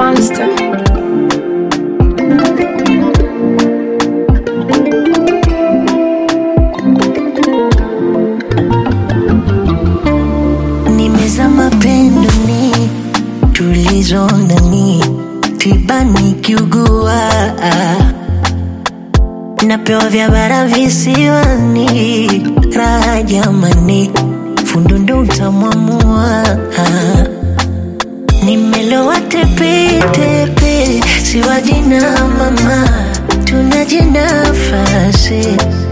monster. nimezama pendoni tulizo ndani tibani kiugua napewa vya bara visiwani raha jamani fundundo utamwamua nimelowa tepetepe siwajina mama tunajinafasi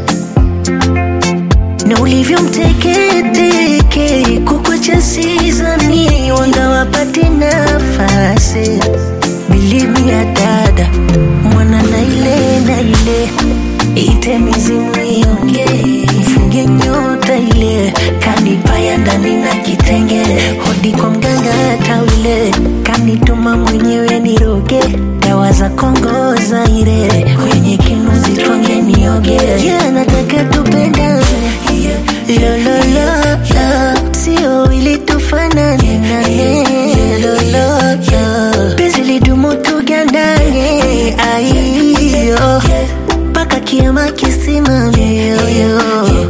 na ulivyomteketeke kukwacha sizani wanga wapate nafasi bilimi ya dada mwana na ile na ile ite mizimu ionge mfunge nyota ile kanipaya ndani na kitenge hodi kwa mganga tawile kanituma mwenyewe niroge dawa za kongo zaire kwenye kinuzi twange nioge yeah, nataka tupendane lololo sio ili tufanane nane lololo penzi lidumu tugandane aiyo mpaka kiama kisimame yoyo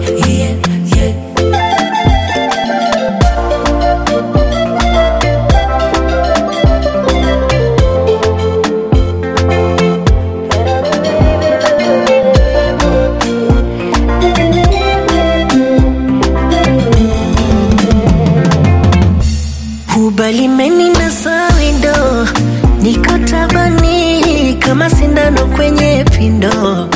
ubalimeni na sawindo niko tabani kama sindano kwenye pindo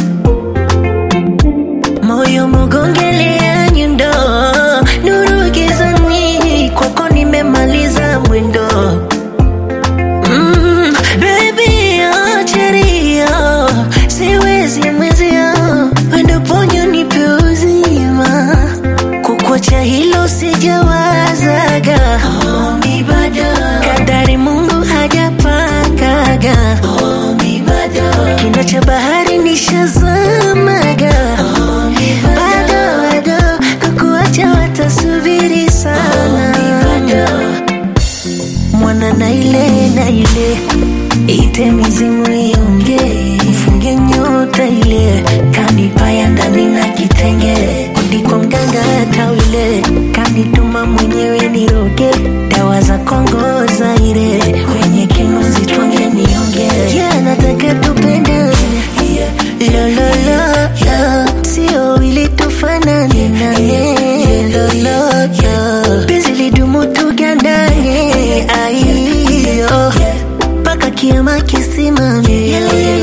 moyo mugongelea nyundo nuru gizani kwako nimemaliza mwendo mm, baby acherio siwezi mwezio wendo ponyo nipe uzima kukwacha hilo sijawazaga Ombi bado kadari mungu hajapangaga Ombi bado kina cha bahari nishazamaga bado bado kukuacha watasubiri sana mwana na ile na ile ite mizimu ionge mfunge nyota ile kanipaya ndani na kitenge udi kwa mganga tawile kanituma mwenyewe niroge dawa za kongo zaire kwenye kinuzi twange nionge yeah, nataka tupendane lololo sio ili tufanane nane lololo penzi lidumu tugandane aiyo mpaka kiama kisimame